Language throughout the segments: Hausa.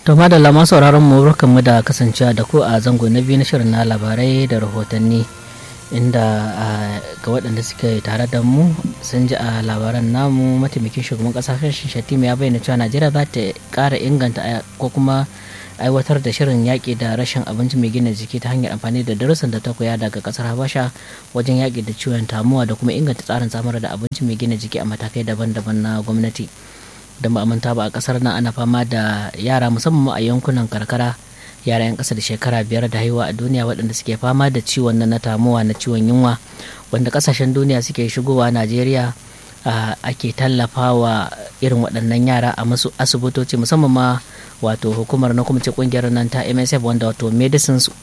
To madalla masu sauraron mu mu da kasancewa da ku a zango na biyu na shirin na labarai da rahotanni inda ga waɗanda suke tare da mu sun ji a labaran namu mataimakin shugaban ƙasa kashin shatima ya bayyana cewa najeriya za ta ƙara inganta ko kuma aiwatar da shirin yaƙi da rashin abinci mai gina jiki ta hanyar amfani da darussan da ta koya daga ƙasar habasha wajen yaƙi da ciwon tamuwa da kuma inganta tsarin samar da abinci mai gina jiki a matakai daban-daban na gwamnati. da ba manta ba a kasar nan ana fama da yara musamman a yankunan karkara yara yan kasa da shekara biyar da haihuwa a duniya waɗanda suke fama da ciwon na tamuwa na ciwon yunwa wanda kasashen duniya suke shigowa najeriya ake tallafawa irin waɗannan yara a masu asibitoci musamman ma wato hukumar na kuma ce kungiyar nan ta msf wanda wato medicines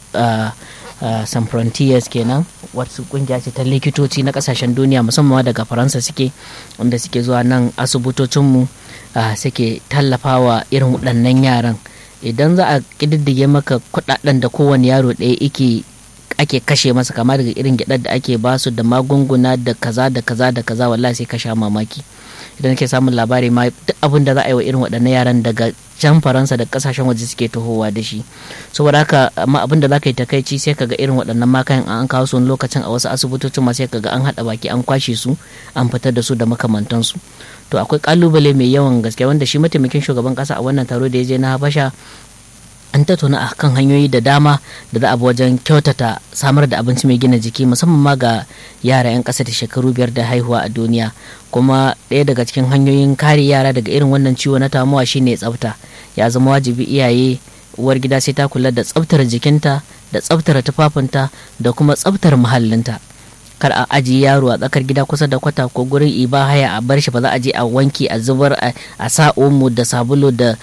san frontiers kenan wasu kungiya ce ta likitoci na kasashen duniya musamman daga faransa suke wanda suke zuwa nan asibitocinmu suke tallafawa irin waɗannan yaran idan za a ƙididdige maka kuɗaɗen da kowane yaro ɗaya ike ake kashe masa kama daga irin gyaɗar da ake basu da magunguna da kaza da kaza da kaza wallahi sai ka sha mamaki idan ke samun labari ma duk abin da za a yi wa irin waɗannan yaran daga can faransa da kasashen waje suke tahowa da shi saboda haka amma abin da za ka yi takaici sai ka ga irin waɗannan makayan an kawo su lokacin a wasu asibitocin ma sai ka ga an haɗa baki an kwashe su an fitar da su da makamantansu to akwai kalubale mai yawan gaske wanda shi mataimakin shugaban kasa a wannan taro da ya je na habasha an tattauna a kan hanyoyi da dama da za a bi wajen kyautata samar da abinci mai gina jiki musamman ma ga yara 'yan ƙasa da shekaru biyar da haihuwa a duniya kuma ɗaya daga cikin hanyoyin kare yara daga irin wannan ciwo na tamuwa shine tsafta ya zama wajibi iyaye uwar gida sai ta kula da tsaftar jikinta da tsaftar tufafinta da kuma tsaftar muhallinta kar a ajiye yaro a tsakar gida kusa da kwata ko gurin iba haya a bar shi ba za a je a wanki a zubar a sa omo da sabulu da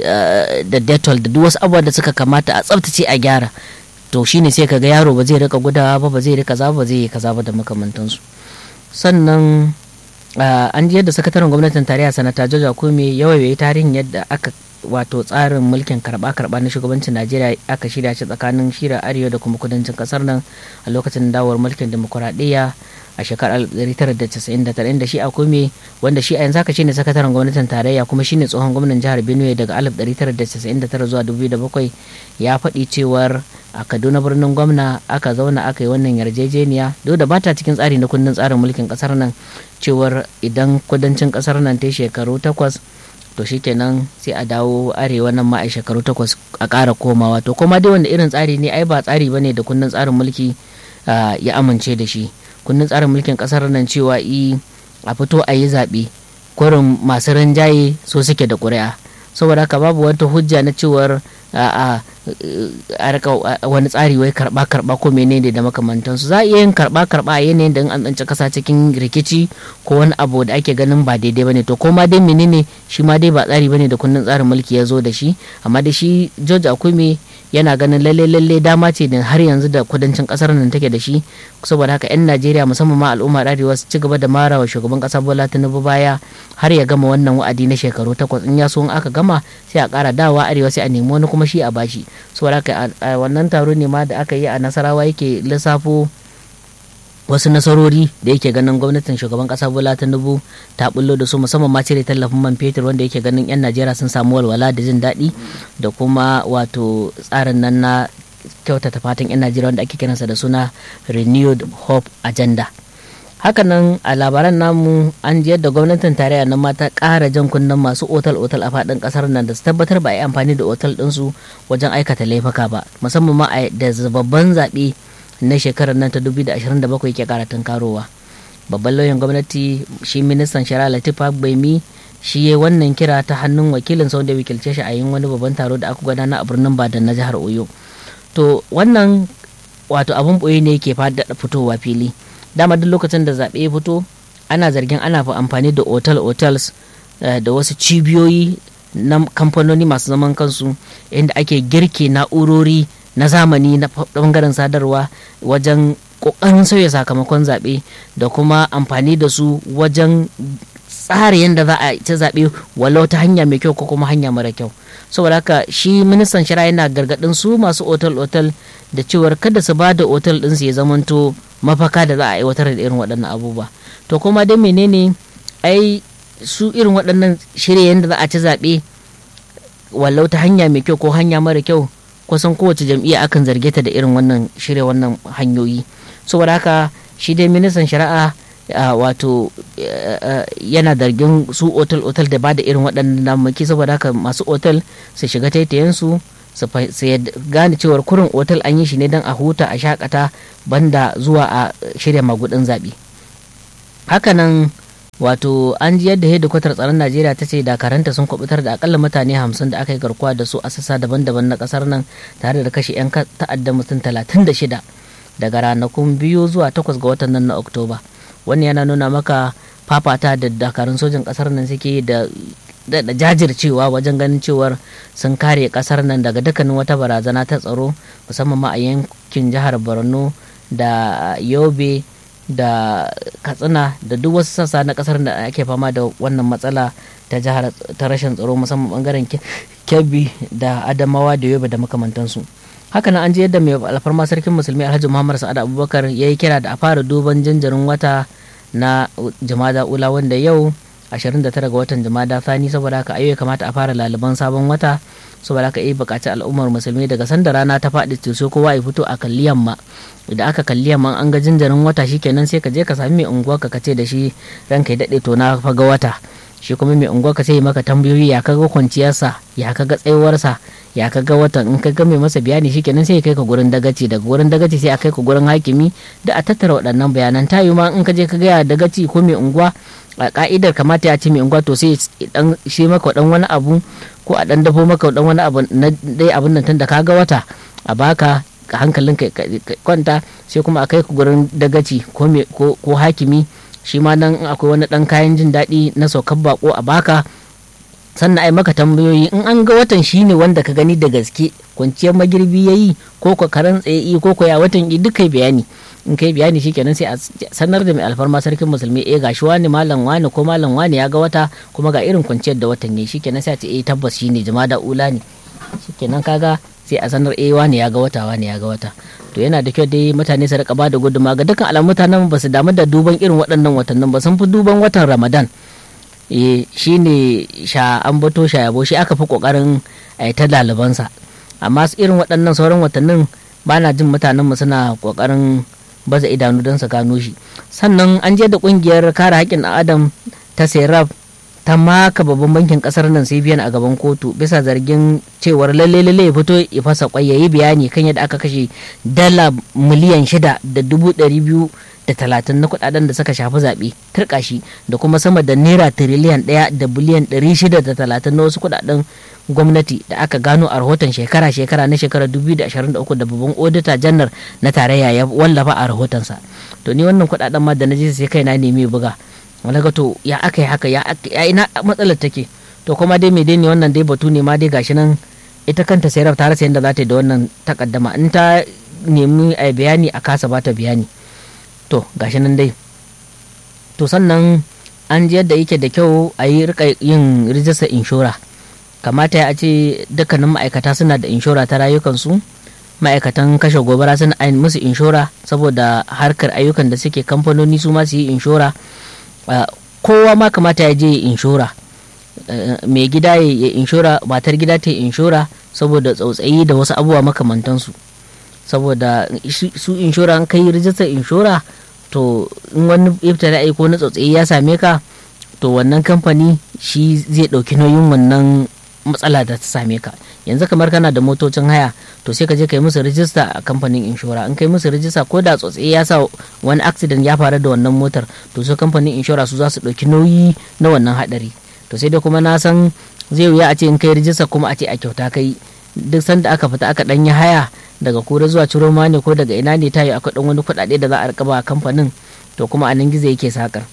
da detol da duk wasu abubuwa da suka kamata a tsaftace a gyara to shine sai kaga yaro ba zai rika gudawa ba ba zai rika za ba zai yi kaza ba da makamantansu sannan an ji yadda sakataren gwamnatin tarayya sanata joja kome yawaye tarihin yadda aka wato tsarin mulkin karba-karba na shugabancin najeriya aka shirya shi tsakanin shira arewa da kuma kudancin kasar nan a lokacin dawowar mulkin demokuraɗiyya a shekarar 1999 inda shi a kome wanda shi a yanzu haka shine sakataren gwamnatin tarayya kuma shine tsohon gwamnan jihar benue daga 1999 zuwa 2007 ya faɗi cewar a kaduna birnin gwamna aka zauna aka yi wannan yarjejeniya duk da bata cikin tsari na kundin tsarin mulkin kasar nan cewar idan kudancin kasar nan ta shekaru takwas to shikenan sai a dawo arewa nan ma a shekaru takwas a ƙara komawa to kuma dai wanda irin tsari ne ai ba tsari bane da kundin tsarin mulki ya amince da shi kundin tsarin mulkin ƙasar nan cewa i a fito a yi zaɓe kurin masu rinjaye so suke da ƙuri'a saboda haka babu wata hujja na cewar a rika wani tsari wai karba karba ko menene da makamantansu za a iya yin karba karba a yanayin da an tsanci kasa cikin rikici ko wani abu da ake ganin ba daidai bane to ko ma dai menene shi ma dai ba tsari bane da kundin tsarin mulki ya zo da shi amma da shi George Akume yana ganin lalle lalle dama ce da har yanzu da kudancin kasar nan take da shi saboda haka yan Najeriya musamman ma al'ummar arewa su ci gaba da mara wa shugaban kasa Bola Tinubu baya har ya gama wannan wa'adi na shekaru takwas in ya so in aka gama sai a kara dawa arewa sai a nemi wani kuma shi a bashi saboda haka a wannan taro ne ma da aka yi a nasarawa yake lissafo wasu nasarori da yake ganin gwamnatin shugaban kasa bola tinubu ta bullo da su musamman ma cire tallafin man fetur wanda yake ganin yan najeriya sun samu walwala da jin daɗi da kuma wato tsarin nan na kyautata fatan yan najeriya wanda ake kiransa da suna renewed hope agenda hakanan a labaran namu an ji yadda gwamnatin tarayya nan ma ta ƙara jan kunnen masu otal-otal a faɗin ƙasar nan da su tabbatar ba a yi amfani da otal ɗinsu wajen aikata laifuka ba musamman ma da babban zaɓe na shekarar nan ta 2027 ke ƙara tunkarowa babban lauyan gwamnati shi ministan shari'a latif baimi shi ya wannan kira ta hannun wakilin sau da wakilce shi a yin wani babban taro da aka gudana a birnin badan na jihar oyo to wannan wato abun ɓoye ne ke fitowa fili dama duk lokacin da zaɓe ya fito ana zargin ana amfani da otal otels da wasu cibiyoyi na kamfanoni masu zaman kansu inda ake girke na'urori na zamani na bangaren sadarwa wajen ƙoƙarin sauya sakamakon zaɓe da kuma amfani da su wajen tsara yadda za a ci zaɓe walau ta hanya mai kyau ko kuma hanya mara kyau saboda haka shi ministan shari'a yana gargaɗin su masu otal-otal da cewar kada su ba da otal ɗinsu ya zamanto mafaka da za a aiwatar da irin waɗannan abubuwa to kuma dai menene ai su irin waɗannan shirye yadda za a ci zaɓe wallau ta hanya mai kyau ko hanya mara kyau kusan kowace jam'iyya akan zarge ta da irin wannan shirya wannan hanyoyi saboda haka shi dai ministan shari'a wato yana zargin su otal otal da ba da irin waɗannan damaki saboda haka masu otal su shiga taitayensu su gane cewar kurin otal an yi shi ne don a huta a shakata banda zuwa a shirya magudin zaɓe hakanan wato an ji yadda hedikwatar tsaron najeriya ta ce dakaranta sun kwabutar da akalla mutane hamsin da aka yi garkuwa da su a sassa daban-daban na kasar nan tare da kashe 'yan ta'adda mutum talatin da shida daga ranakun biyu zuwa takwas ga watan nan na oktoba wannan yana nuna maka fafata da dakarun sojin kasar nan suke da da jajircewa wajen ganin cewar sun kare kasar nan daga dukkanin wata barazana ta tsaro musamman ma a yankin jihar borno da yobe da katsina da duk wasu sassa na kasar da ake fama da wannan matsala ta jihar ta rashin tsaro musamman bangaren kebbi da adamawa da yobe da makamantansu hakanan an ji yadda mai alfarma sarkin musulmi alhaji muhammad sa'ad abubakar ya yi kira da a fara duban jinjirin wata na jama'a ula wanda yau 29 ga watan jama'a thani saboda haka ayo ya kamata a fara laliban sabon wata saboda haka yi bukaci al'ummar musulmi daga sanda rana ta faɗi to sai kowa ya fito a kalli yamma idan aka kalli yamma an ga jinjirin wata shikenan sai ka je ka sami mai unguwa ka kace da shi ranka ya daɗe to na faga wata shi kuma mai unguwa ka sai maka tambayoyi ya kaga kwanciyarsa ya kaga tsayuwarsa ya kaga watan in ka ga mai masa bayani shikenan sai ya kai ka gurin dagaci daga gurin dagaci sai a kai ka gurin hakimi da a tattara waɗannan bayanan tayu ma in ka je ka gaya dagaci ko mai unguwa a ka'idar kamata ya ce mai unguwa to sai dan shi maka dan wani abu ko a dan dafo maka dan wani abu na dai abin nan tun da kaga wata a baka hankalin ka kwanta sai kuma a kai ku gurin dagaci ko ko hakimi shi ma nan akwai wani dan kayan jin daɗi na saukar bako a baka sannan ai maka tambayoyi in an ga watan shine wanda ka gani da gaske kwanciyar magirbi yayi ko ko karan tsaye ko ko ya watan yi duka bayani in kai bayani shikenan sai a sanar da mai alfarma sarkin musulmi eh gashi wani malam wani ko malam wani ya ga wata kuma ga irin kwanciyar da watan ne shikenan sai a ce eh tabbas shine jama'a ula ne shikenan kaga sai a sanar eh wani ya ga wata wani ya ga wata to yana da kyau dai mutane su rika ba da guduma ga dukkan alamun mutanen ba su damu da duban irin waɗannan watannin ba sun fi duban watan ramadan eh shine sha an bato sha yabo shi aka fi kokarin a ta ɗalibansa amma irin waɗannan sauran watannin ba na jin mutanenmu suna kokarin baza idanu don su gano shi sannan an je da kungiyar kare haƙƙin adam ta serap ta maka babban bankin kasar nan cbn a gaban kotu bisa zargin cewar lalle lalle ya fito ya fasa kwai yayi bayani kan yadda aka kashe dala miliyan shida da dubu ɗari biyu da talatin na kudaden da suka shafi zaɓe turkashi da kuma sama da naira tiriliyan ɗaya da biliyan ɗari shida da talatin na wasu kudaden gwamnati da aka gano a rahoton shekara-shekara na shekarar 2023 da babban odita janar na tarayya ya wallafa a rahotonsa to ni wannan kudaden ma da na je sai kai na nemi buga wani ga to ya aka yi haka ya ina matsalar take to kuma dai mai dai ne wannan dai batu ne ma dai gashi nan ita kanta sai ta rasa yadda za ta yi da wannan takaddama in ta nemi a bayani a kasa ba ta bayani to gashi nan dai to sannan an ji yadda yake da kyau a yi rika yin rijistar inshora kamata ya ce dukkanin ma'aikata suna da inshora ta rayukansu ma'aikatan kashe gobara suna musu inshora saboda harkar ayyukan da suke kamfanoni su ma su yi inshora kowa ma kamata ya je inshora mai gida ya inshora matar gida ta inshora saboda tsautsayi da wasu abubuwa makamantansu saboda su inshora an kai rijistar inshora to in wani ibtala'i ko na tsautsayi ya same ka to wannan kamfani shi zai ɗauki nauyin wannan matsala da ta same ka yanzu kamar kana da motocin haya to sai ka je ka yi musu rijista a kamfanin inshora in kai musu rijista ko da tsautsayi ya sa wani accident ya faru da wannan motar to su kamfanin inshora su za su ɗauki nauyi na wannan haɗari to sai dai kuma na san zai wuya a ce in kai rijista kuma a ce a kyauta kai duk sanda aka fita aka ɗanyi haya daga kura zuwa ciroma ne ko daga ina ne tayi akwai ɗan wani kuɗaɗe da za a rika ba kamfanin to kuma a nan gizo yake sakar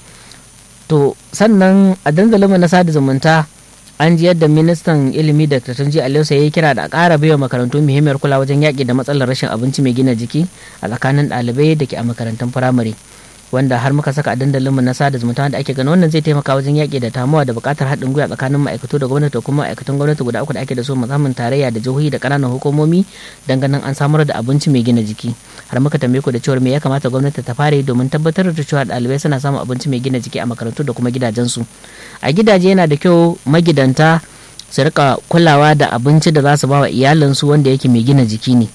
to sannan a dandalinmu na sada zumunta an ji yadda ministan ilimi da tatunji aliyu ya yi kira da a ƙara baiwa makarantu muhimmiyar kula wajen yaƙi da matsalar rashin abinci mai gina jiki a tsakanin ɗalibai da ke a makarantun firamare wanda har muka saka a dandalinmu na sada zumunta wanda ake ganin wannan zai taimaka wajen yaƙi da tamuwa da buƙatar haɗin gwiwa tsakanin ma'aikatu da gwamnati da kuma ma'aikatan gwamnati guda uku da ake da su musamman tarayya da jihohi da ƙananan hukumomi don ganin an samar da abinci mai gina jiki har muka tambaye ku da cewar me ya kamata gwamnati ta fara yi domin tabbatar da cewa ɗalibai suna samun abinci mai gina jiki a makarantu da kuma gidajensu a gidaje yana da kyau magidanta su rika kulawa da abinci da za su ba wa iyalinsu wanda yake mai gina jiki ne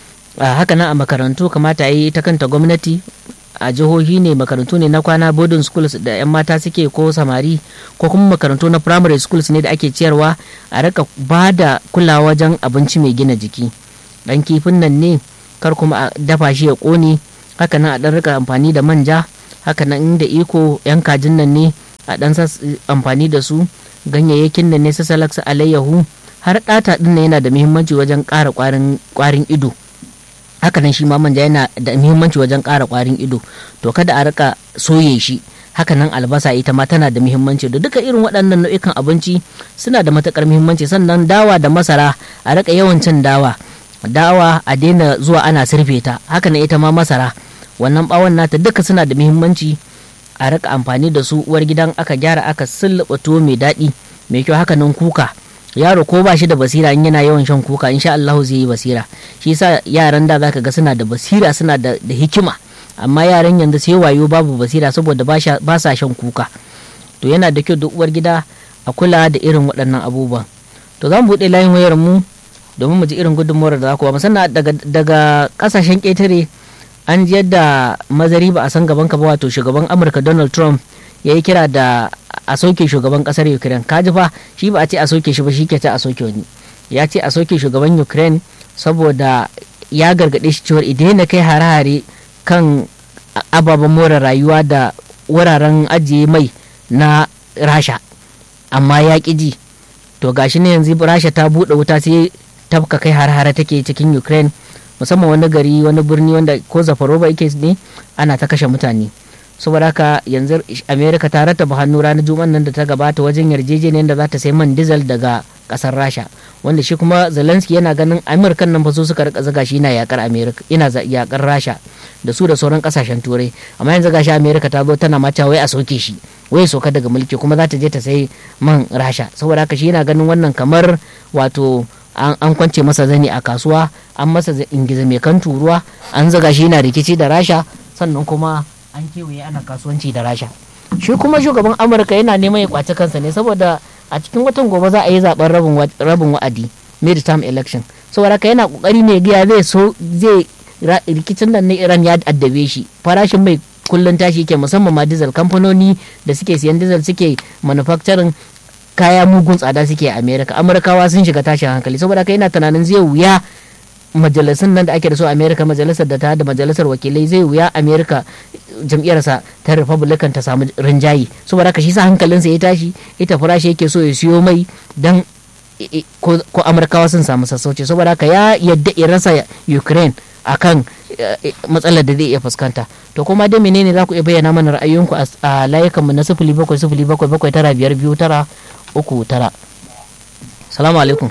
haka nan a makarantu kamata yi ta kanta gwamnati a jihohi ne makarantu ne na kwana boarding schools da 'yan mata suke ko samari ko kuma makarantu na primary schools ne da ake ciyarwa a rika ba da kulawa wajen abinci mai gina jiki dan kifin nan ne kar kuma a dafa shi ya kone haka nan a dan rika amfani da manja haka nan inda iko 'yan kajin nan ne a dan amfani da su ganyayyakin nan ne su salaksa alayyahu har ɗata ɗin yana da muhimmanci wajen ƙara ƙwarin ido hakanan shi ma manja yana da muhimmanci wajen ƙara ƙwarin ido to kada a rika soye shi hakanan albasa ita ma tana da muhimmanci da duka irin waɗannan nau'ikan abinci suna da matuƙar muhimmanci sannan dawa da masara a rika yawan cin dawa dawa a daina zuwa ana sirfe ta hakanan ita ma masara wannan ɓawon nata duka suna da muhimmanci a rika amfani da su uwar gidan aka gyara aka sulluɓa tuwo mai daɗi mai kyau hakanan kuka yaro ko ba shi da basira in yana yawan shan kuka insha Allah zai yi basira shi yasa yaran da zaka ga suna da basira suna da, da hikima amma yaran yanzu sai wayo babu basira saboda ba sa shan kuka to yana da kyau duk uwar gida a kula da irin waɗannan abubuwan to za mu buɗe layin wayar mu domin mu ji irin gudunmuwar da za ku ba musamman daga daga ƙasashen ƙetare an ji yadda mazari ba a san gaban ka ba wato shugaban amurka donald trump ya yi kira da a soke shugaban kasar ukraine kaji fa shi ba a ce a soke shi ba shi ke ta a soke wani ya ce a soke shugaban ukraine saboda ya gargaɗe shi cewar idan na kai hare-hare kan ababen more rayuwa da wuraren ajiye mai na rasha amma ya ƙi ji to gashi ne yanzu rasha ta buɗe wuta sai tafka kai hare-hare take cikin ukraine musamman wani gari wani birni wanda ko zafaroba yake ne ana ta kashe mutane saboda haka yanzu amerika ta rattaba hannu ranar juma'a nan da ta gabata wajen yarjejeniyar da za ta sai man diesel daga kasar rasha wanda shi kuma zelensky yana ganin amurkan nan fa su suka rika zaga shi yana yakar amerika ina yakar rasha da su da sauran kasashen turai amma yanzu gashi amerika ta zo tana mata wai a soke shi wai soka daga mulki kuma za ta je ta sai man rasha saboda haka shi yana ganin wannan kamar wato an kwance masa zani a kasuwa an masa ingiza mai kan turuwa an zaga shi yana rikici da rasha sannan kuma an kewaye ana kasuwanci da rasha shi kuma shugaban amurka yana neman ya kwaci kansa ne saboda a cikin watan gobe za a yi zaben rabin wa'adi mid-term election saboda haka yana kokari ne gaya zai so zai rikicin nan na iran ya addabe shi farashin mai kullun tashi ke musamman ma diesel kamfanoni da suke siyan diesel suke manufacturing kaya mugun tsada suke a america amurkawa sun shiga tashin hankali saboda haka yana tunanin zai wuya majalisun nan da ake da su america majalisar da ta da majalisar wakilai zai wuya america jam'iyyarsa ta republican ta samu rinjaye saboda haka shi sa hankalinsa ya tashi ita farashi yake so ya siyo mai dan ko amurkawa sun samu sassauci saboda haka ya yadda ya rasa ukraine akan matsalar da zai iya fuskanta to kuma dai menene za ku iya bayyana mana ra'ayoyinku a layukanmu na sifili bakwai sifili bakwai bakwai tara biyar biyu tara uku tara salamu alaikum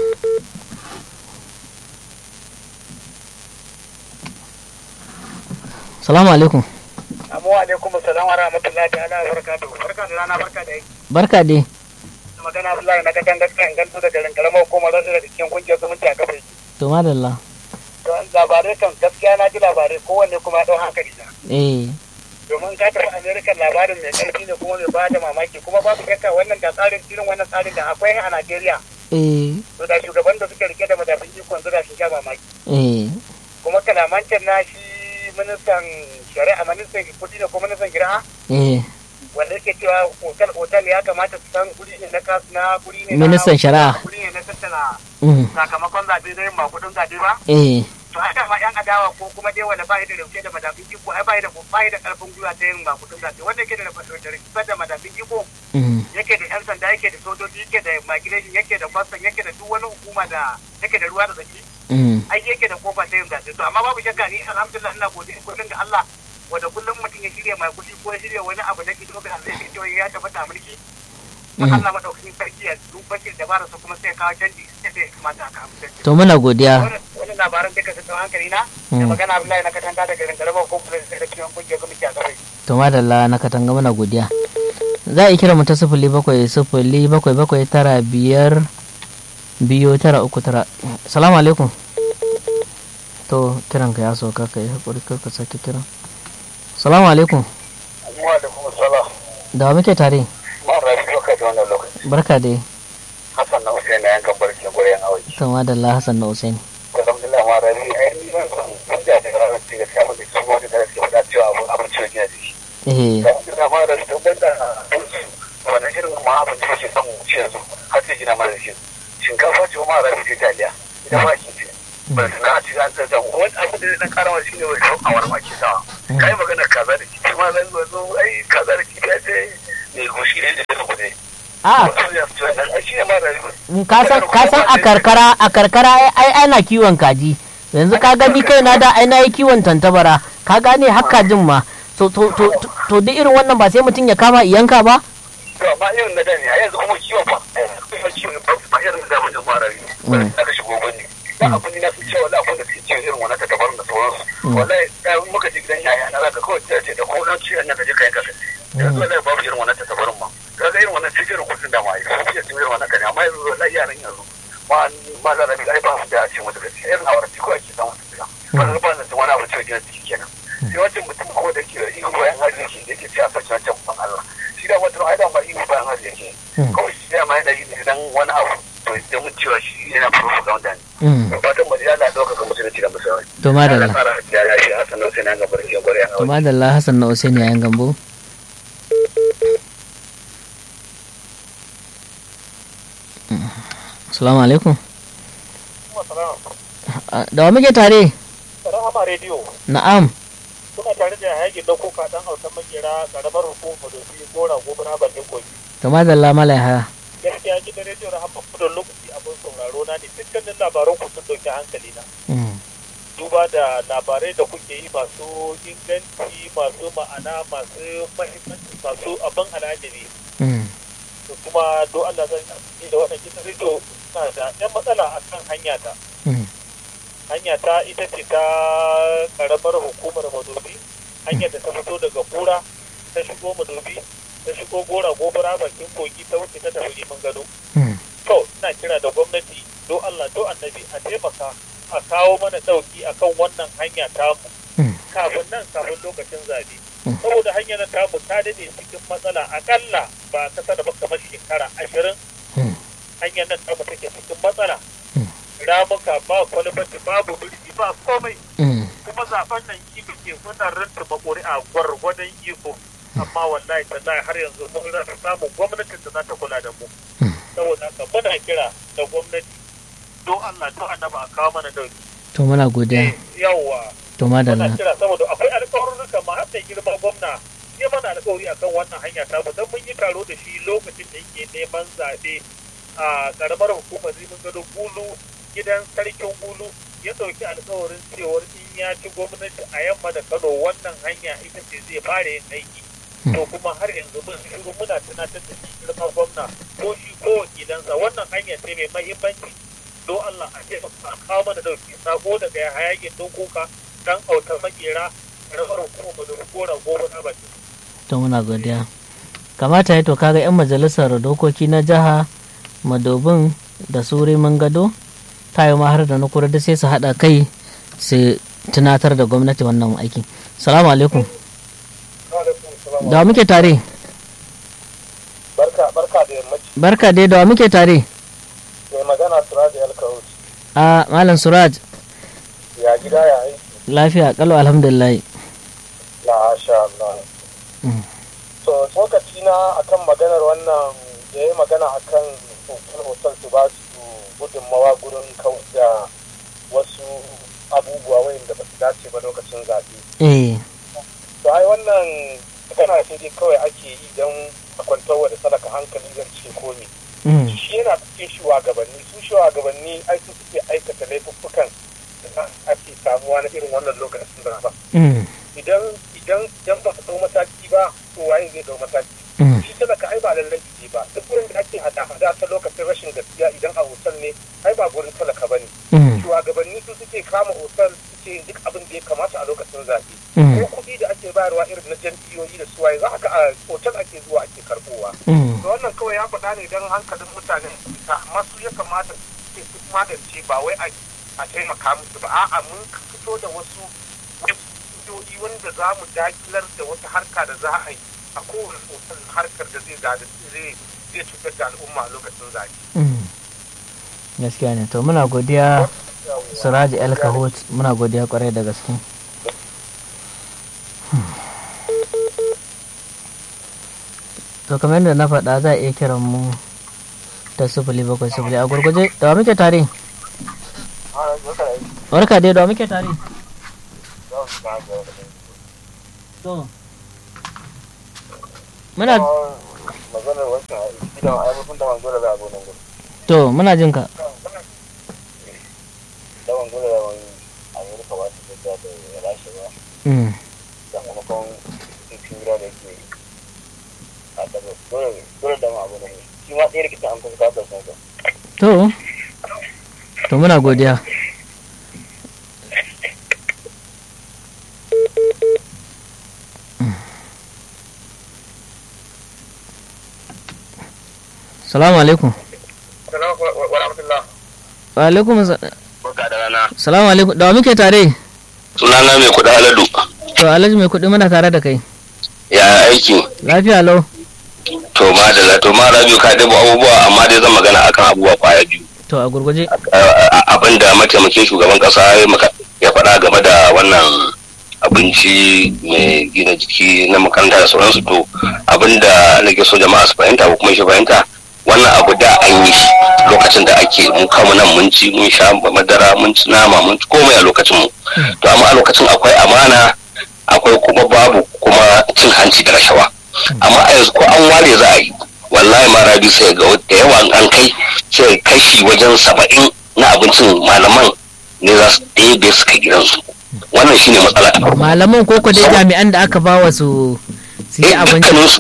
salamu alaikum Amu alaikum salam wa rahmatullahi ta'ala wa barakatuhu. Barka da rana barka da yi. barka dai Magana Abdullahi na kakan gaskiya in gantu da garin karamar hukumar rasu da cikin kungiyar zumunci a kafa. to madalla Don labarai kan gaskiya na ji labarai kowanne kuma ya ɗau hankali na. eh Domin ka tafi Amerikan labarin mai ƙarfi ne kuma mai ba da mamaki kuma babu shakka wannan da tsarin irin wannan tsarin da akwai a Najeriya. eh To da shugaban da suke rike da madafin ikon zuwa sun sha mamaki. eh Kuma kalamancin na shi ministan shari'a ministan kudi da kuma ministan shari'a eh wanda yake cewa otal otal ya kamata su san guri ne na kasu na guri ne na Ministan shari'a. guri ne na tattala mm, sakamakon zaɓe na yin makudin zaɓe ba eh to ai da ma yan adawa ko kuma dai wanda ba da rauke da madafin iko ai ba da ba da karfin gwiwa ta yin makudin zaɓe wanda yake da rikisar da madafin iko mm, yake da yan sanda yake da sojoji yake da migration yake da kwastan yake da duk wani hukuma da yake da ruwa da tsaki mm, ai yake da kofa ta yin zaɓe to amma babu shakka ni alhamdulillah ina godiya kullum ga Allah wanda kullum mutum ya shirya mai kuɗi ko ya shirya wani abu da kido ga zai ce ya tabbata mulki Mm. kuma Allah madaukakin sarki ya duba shi da barasa kuma sai ya kawo canji sai ya kamata aka amince to muna godiya wani labaran duka sun hankali na da Mm. magana Abdullahi na katanta daga garin Garba ko kuma da cikin kungiyar gwamnati a gare to madalla na katanga muna godiya za a yi kira mu ta sifili bakwai sifili bakwai bakwai tara biyar biyu tara uku tara salamu alaikum to kiran ka ya sauka ka yi haƙuri kar ka sake kira salamu alaikum wa da kuma sala da wa muke tare ma rafi lokaci da wannan lokaci barka dai Hassan Hassan na Hussein na yankan barki goyen awai. to madalla Hassan na Usaini Alhamdulillah ma rabi ai ni ban san wanda da ranar ce gaskiya mun da su wanda da suke faɗa cewa abun abinci ne gina jiki. eh Alhamdulillah ma rabi to banda wannan irin ma abinci ne ke son mu ci yanzu har sai gina mana shi. Shinkafa ce ma rabi ce taliya. Idan ma ki ce. Ba su na ci an tsaya wani abu da na karawa shi ne wani awar ma ke sawa. Kai magana kaza da kifi ma zan zo ai kaza da kifi ya ce ne gushi ne da ta kuɗe. a Shi ne ma rabi. ka san ka san a karkara a karkara ai ai ana kiwon kaji yanzu ka gani kai na da ai na yi kiwon tantabara ka gane har kajin ma to to to to duk irin wannan ba sai mutum ya kama iyanka ba to amma irin na da ne a yanzu kuma kiwon fa kuma kiwon ba ba irin da mun fara yi wani aka shigo bane da abun na su cewa abun da suke irin wannan ta dabarun da sauransu wallahi da muka ji gidan yaya na zaka kawai ta ce da ko dan ciwon nan ka je ka yanka kai yanzu wallahi babu irin wannan ta dabarun ma kaga irin wannan cikin irin kudin da ma yi sun fiye irin wannan kane amma yanzu wallahi yaran yanzu ma ma da rabi ai ba su da ce mata gaskiya irin awar ci ko ake samu su ga ba ba da wani abu cikin gina ciki kenan sai wancan mutum ko da ke ihu bayan arziki da yake cewa sace wancan ban Allah shi da wata ai da ba ihu bayan arziki kawai shi da ma yana yi idan wani abu to da mun cewa shi yana propaganda ne fatan mu ya da dauka ga musulunci da musulunci to madalla ya ya shi Hassan Hussein an gabar ke gore to madalla Hassan na Usaini yayin gambo Assalamu alaikum. Da wa muke tare? Rahama Radio. Na'am. Kuna tare da hayakin da kuka dan hausa makera karamar hukumar dofi gora gobara bakin kogi. To madalla malaiha. Gaskiya gidan Radio Rahama kudin lokaci abin sauraro na ne dukkanin labaran ku sun dauki hankali na. Duba da labarai da kuke yi masu inganci masu ma'ana masu mahimmanci masu abin al'ajabi. To kuma do Allah zan yi da wannan gidan Radio na da ɗan matsala a kan hanya ta. hanya ta ita ce ta karamar hukumar madobi hanyar da ta fito daga kura ta shigo madobi ta shigo gora gobara bakin kogi ta wuce ta tafi liman gado to ina kira da gwamnati do Allah do annabi a taimaka a kawo mana dauki akan wannan hanya tamu kafin nan kafin lokacin zabe saboda hanyar nan tamu ta dade cikin matsala akalla ba kasa da kamar shekara ashirin hanyar nan tamu take cikin matsala ramuka ba kwalbati babu birki ba komai kuma zaben nan iko ke muna ranta a gwargwadon iko amma wallahi tallahi har yanzu mun rasa samun gwamnatin da za ta kula da mu saboda haka muna kira da gwamnati don Allah to annaba a kawo mana dauki To muna godiya. yawa To muna madalla. kira saboda akwai alƙawarurruka ma har da girma gwamna ya mana alƙawari akan wannan hanya ta dan mun yi taro da shi lokacin da yake neman zaɓe a ƙaramar hukumar rimin gado gulu gidan sarkin gulu ya ɗauki alƙawarin cewar in ya ci gwamnati a yamma da kano wannan hanya ita ce zai fara yin aiki to kuma har yanzu mun shiru muna tunatar da shi girma gwamna ko shi ko wakilansa wannan hanya ce mai mahimmanci don Allah a ce a kawo mana dauki sako daga ya hayakin don kuka dan autar makera rabar hukumar da gora goma na baki To muna godiya. Kamata ya to kaga 'yan majalisar dokoki na jiha madobin da suri mun gado tayo ma har da na kura da sai su haɗa kai su tunatar da gwamnati wannan aiki. Salamu alaikum. Da wa muke tare? barka barka da yammaci Barka dai da wa muke tare? mai magana suraji alkawus A Malam Suraj, ya gida ya aiki lafiya kalau alhamdulillah. la sha Allah Mm. to tsokaci na akan maganar wannan ya yi magana akan hotel hotel su ba su gudunmawa gurin kawai da wasu abubuwa wayanda ba su dace ba lokacin zaɓe Eh, to ai wannan magana sai dai kawai ake yi don a kwantarwa da talaka hankali zan ce komi mm, shi yana cikin shugabanni su shugabanni ai su suke aikata laifuffukan da ake samuwa na irin wannan lokacin da ba mm, idan idan idan ba ka dau mataki ba to waye zai dau mataki mm, shi talaka ai ba lallai je ba duk wurin da ake hada hada ta lokacin rashin gaskiya idan a hotel ne ai ba gurin talaka bane mm, shugabanni su suke kama hotel suke yin duk abin da ya kamata a lokacin zaɓe mm, ko kuɗi da ake bayarwa irin na jam'iyyoyi da suwaye za ka a hotel ake zuwa ake karɓowa mm. to wannan kawai ya faɗa ne don hankalin mutane su fita amma su ya kamata su su magance ba wai a a taimaka musu ba a'a mun fito da wasu hanyoyi wanda za mu dakilar da wata harka da za a yi a kowane hotel harkar da zai zai zai cutar da al'umma a lokacin zaɓe mm. gaskiya ne to muna godiya siraji el kahot muna godiya kwarai da gaske to kamar yadda na faɗa za a iya kiran mu ta sifili bakwai sifili a gurguje da wa muke tare barka dai da wa muke tare to muna maganar wancan gidan ayyukan da manzo da za a zo nan gudu to muna jin ka da manzo da wani amurka ba su da da rasha ba Mm. sakamakon cikin gida da yake a daga dole dole da ma abu ne shi ma ɗaya rikicin an kusa kasar sun ka to to muna godiya salamu alaikum salamu wa rahmatullah wa alaikum sa- barka da rana salamu alaikum da wa muke tare sunana mai kuɗa aladu to alhaji mai kuɗi muna tare da kai ya aiki lafiya lau to ma da to ma rabiu ka dabo abubuwa amma dai zan magana akan abubuwa kwaya biyu to a gurguje abin da mataimakin shugaban kasa ya maka- ya faɗa game da wannan abinci mai gina jiki na makaranta da sauransu to abin da nake so jama'a su fahimta ko kuma shi fahimta wannan abu da an yi shi lokacin da ake mun kama nan mun ci mun sha madara mun ci nama mun ci komai a lokacin mu to amma a lokacin akwai amana akwai kuma babu kuma cin hanci da rashawa amma a yanzu ko an ware za a yi wallahi ma rabi sai ga da yawa an kai sai kashi wajen saba'in na abincin malaman ne za su ɗebe su kai gidansu wannan shine matsala ta farko malaman koko dai jami'an da aka bawa su su yi Eh, abinci dukkaninsu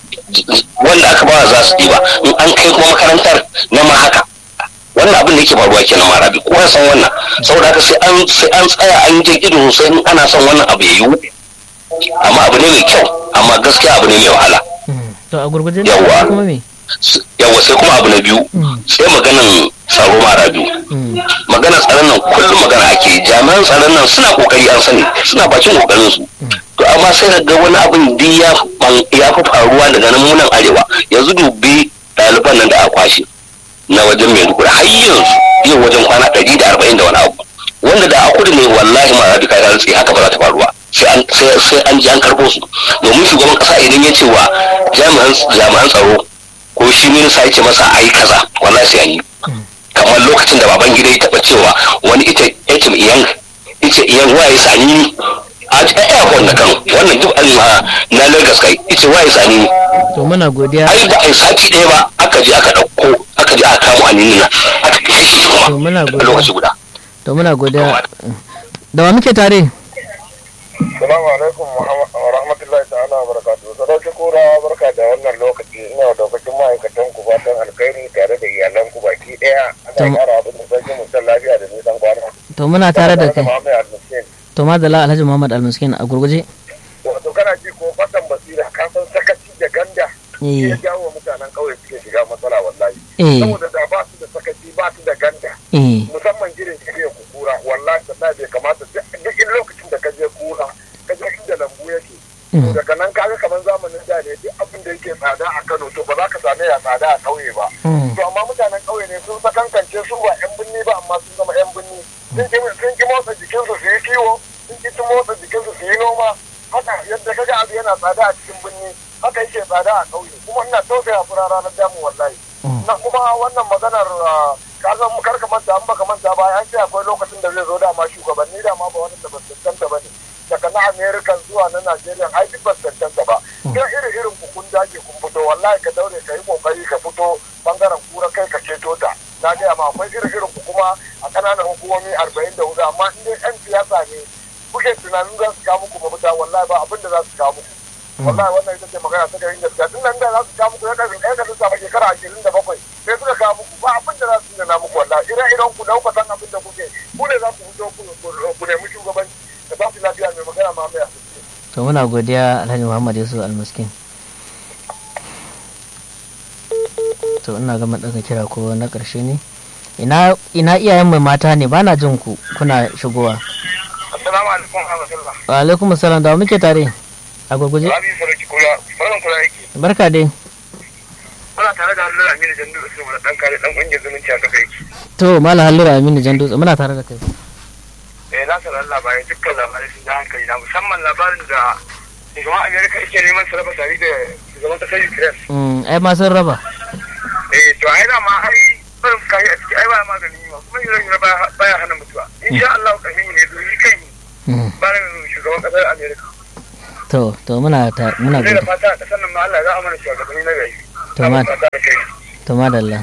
wanda aka bawa za su ɗiba in an kai kuma makarantar na ma haka wannan abin da yake faruwa kenan ma rabi kowa san wannan saboda haka sai an sai an tsaya an je ido sosai in ana son wannan abu ya yiwu amma abu ne mai kyau amma gaskiya abu ne mai wahala Mm. to a gurguje Yawwa. kuma me S- yawa sai kuma abu na biyu Mm. sai maganan tsaro mara biyu Mm. maganar tsaron nan kullum magana ake yi. jami'an tsaron nan suna kokari an sani suna bakin kokarin su to amma sai ka ga wani abin duk ya ban- ya fi faruwa daga nan munan arewa yanzu dubi ɗaliban nan da aka kwashe na wajen maiduguri har yanzu yau wajen kwana ɗari da arba'in da wani abu wanda da a kudu ne wallahi ma rabi ka rantsi haka ba za ta faruwa sai an sai sai an ji an karɓo su domin shugaban ƙasa idan ya ce wa jami'an jami'an tsaro ko shi minista ya ce masa a yi kaza wallahi sai an yi kamar lokacin da baban gida ya taɓa cewa wani ita yatim iyan ita iyan waye sani a airport na kano wannan duk an ma na lagos kai ita waye sani to muna godiya ai ba a yi sati ɗaya ba aka je aka ɗauko aka je aka kamo anini na aka kai shi kuma To muna a godiya. lokaci guda to muna godiya da wa muke tare Salamu alaikum wa rahmatullahi ta'ala wa barakatuhu. Sadauki kura barka da wannan lokaci ina da lokacin ma'aikatan ku fatan alkhairi tare da iyalan ku baki daya. Ana Tam- kara abin da sarki mutan lafiya da nisan kwana. to muna tare da kai Muhammad Al-Muslim. to madala alhaji muhammad almiskin a gurguje Wato kana ji ko fatan basira ka san sakaci da ganda. Shi ya eh jawo mutanen kauye suke shiga matsala wallahi. eh Saboda da ba su da sakaci ba su da ganda. eh musamman gidan tafiya ku kura wallahi tallahi bai kamata duk duk lokacin da ka je kura ka je inda lambu yake Mm. daga nan kaga kamar zamanin da ne duk abin da yake tsada a Kano to ba za ka same ya tsada a kauye ba Mm. to amma mutanen kauye ne sun sakankance su ba yan binni ba amma sun zama yan binni sun ki sun ki motsa jikinsu su yi kiwo sun ki motsa jikinsu su yi noma haka yadda kaga abu yana tsada a cikin binni haka yake tsada a kauye kuma ina tausaya fura ranar damu wallahi na kuma wannan maganar ah, ka san kar ka manta an baka manta ba an ce akwai lokacin da zai zo dama shugabanni dama ba wani da ba su cancanta ba ne daga na america zuwa na nigeria ai duk ba su cancanta ba sai iri irin ku kun dage kun fito wallahi ka daure ka yi kokari ka fito bangaren kura kai ka ceto ta na gaya ma akwai iri irin ku kuma a kananan hukumomi arba'in da hudu amma in dai yan siyasa ne kuke tunanin za su kawo muku mafita wallahi ba abin da za su kawo muku wallahi wannan ita ce magana ta garin gaskiya tun nan da za su kawo muku ya kasin ɗaya kasin sama shekara ashirin da bakwai sai suka kawo muku ba abin da za su nuna muku wallahi ire iren ku dauka san abin da kuke ku ne za ku fito ku ku nemi shugabanci da ba su lafiya mai magana ma mai asibiti. to muna godiya alhaji muhammad yusuf almiskin to ina gama daga kira ko na karshe ne ina ina iyayen mai mata ne bana jin ku kuna shigowa assalamu alaikum wa rahmatullah wa alaikum assalam da wa muke tare a gurguje rabi sarki kula faran kula yake barka dai kuna tare tare da hannun Aminu Jandu da Sulaiman dan kare dan kungiyar zumunci a kafa yake. to mala hallura aminu jan dutse muna tare da kai Eh na sanar labarai dukkan labarai sun ja hankali na musamman labarin da shugaban Amerika yake neman su raba tare da shugaban kasar Ukraine. Mm, ai ma sun raba Eh to ai da ma ai barin kayi a ciki ai ba magani ma kuma yanzu baya hana mutuwa. Insha Allah ƙarshen ne zo yi kai Mm, barin shugaban kasar Amerika. to to muna ta muna Sai da gode fata a ƙasar nan ma Allah za a mana shugabanni na gari. To, ma- Fata da kai. to madalla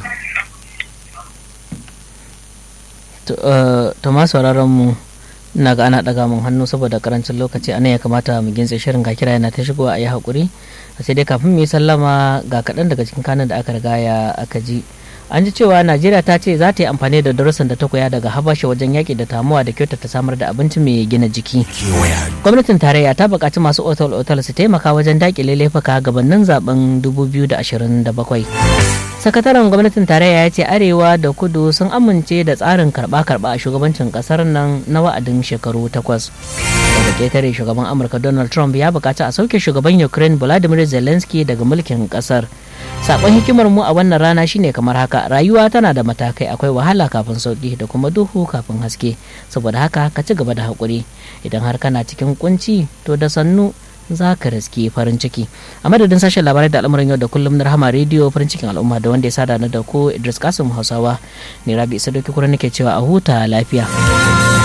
to eh, to ma sauraron mu ina ga ana daga mun hannu saboda karancin lokaci anan ya kamata mu gintse shirin ga kira yana ta shigowa a yi hakuri sai dai kafin mu yi sallama ga kaɗan daga cikin kanan da aka riga ya aka ji an ji cewa najeriya ta ce za ta yi amfani da darussan da ta koya daga habasha wajen yaƙi da tamuwa da kyautata samar da abinci mai gina jiki gwamnatin tarayya ta buƙaci masu otal-otal su taimaka wajen daƙile laifuka gabanin zaben 2027 sakataren gwamnatin tarayya ya ce arewa da kudu sun amince da tsarin karba-karba a shugabancin kasar nan na wa'adin shekaru takwas daga ketare shugaban amurka donald trump ya bukaci a sauke shugaban ukraine volodymyr zelensky daga mulkin kasar sakon hikimar mu a wannan rana shine kamar haka rayuwa tana da matakai akwai wahala kafin sauki da kuma duhu kafin haske saboda haka ka ci gaba da haƙuri idan har kana cikin kunci to da sannu za ka riske farin ciki a madadin sashen labarai da al'amuran yau da kullum na rahama rediyo farin cikin al'umma da wanda ya sada na da ko idris kasim hausawa ne rabi isa doki kura nake cewa a huta lafiya